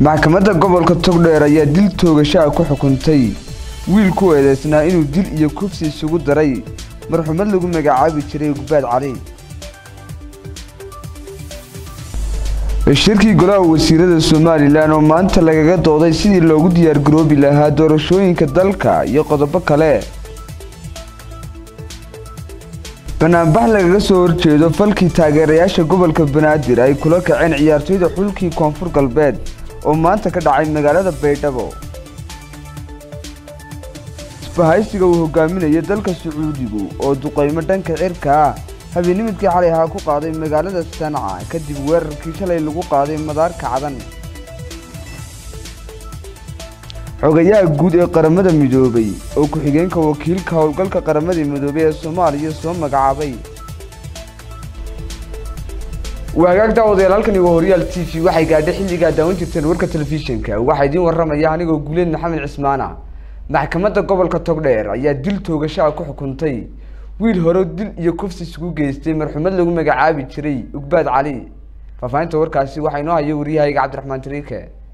maxkamadda gobolka togdheer ayaa dil toogashaa ku xukuntay wiil ku eedeysnaa inuu dil iyo kufsi isugu daray marxumad lagu magacaabi jiray gubbaad cali shirkii golaha wasiirada somalilan oo maanta lagaga dooday sidii loogu diyaargaroobi lahaa doorashooyinka dalka iyo qodobo kale banaanbax lagaga soo horjeedo falkii taageerayaasha gobolka banaadir ay kula kaceen ciyaartoyda xulkii koonfur galbeed oo maanta ka dhacay magaalada baydhabo isbahaysiga uu hogaaminayo dalka sacuudigu oo duqeymo dhanka cirka ah habeenimidkii xalay ahaa ku qaaday magaalada sanca kadib weerarkii shalay lagu qaaday madaarka cadan xogayaha guud ee qaramada midoobay oo ku-xigeenka wakiilka howlgalka qaramada midoobay ee soomaaliya soo magacaabay waagaag daawadayaal halkani waa horyaal t v waxay gaadhay xilligaa daawan jirteen warka telefishinka waxaa idiin warramaya anigoo guuleed maxamed cismaana maxkamadda gobolka togdheer ayaa dil toogashaa ku xukuntay wiil hore dil iyo kufsi isugu geystay marxumad lagu magacaabi jiray ugbaad cali faahfaahinta warkaasi waxaa inoo haya waryahayga cabdiraxmaan tariike